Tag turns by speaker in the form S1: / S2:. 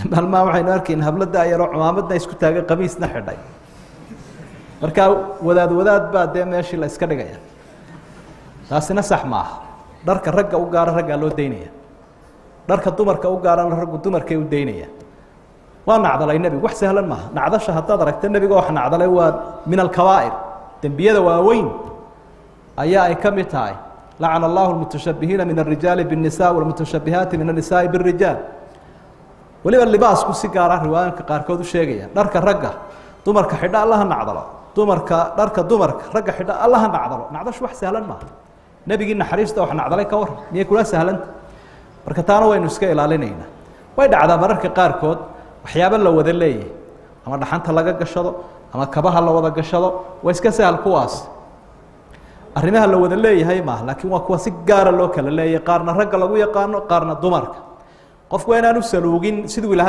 S1: maalmaha waxaynu arkayn habladda ayaroo cumaamadna isku taagay qamiisna xidhay markaa wadaad wadaad baa dee meeshii la iska dhigaya taasina sax maaha dharka ragga u gaara raggaa loo daynaya dharka dumarka u gaarana raggu dumarkay u daynaya waa nacdalay nebigu wax sahlan maaha nacdasha haddaad aragta nebiga wax nacdalay waa min alkabaa'ir dembiyada waaweyn ayaa ay ka mid tahay lacana allahu lmutashabihiina min alrijaali biالnisa wاlmutashabihaati min الnisaai bالrijaal weliba libaasku si gaara riwaayinka qaarkood u sheegaya dharka ragga dumarka xidha allaha nacdalo dumarka dharka dumarka ragga xidha allaha nacdalo nacdashu wax sahlan maaha nebigii naxariista wax nacdalay ka waran miyay kula sahlanta marka taana waynu iska ilaalinaynaa way dhacdaa mararka qaarkood waxyaabo la wada leeyahay ama dhaxanta laga gashado ama kabaha la wada gashado waa iska sahal kuwaas arrimaha la wada leeyahay maaha laakiin waa kuwa si gaara loo kala leeyahay qaarna ragga lagu yaqaano qaarna dumarka qofku waa inaan u saluugin siduu ilahay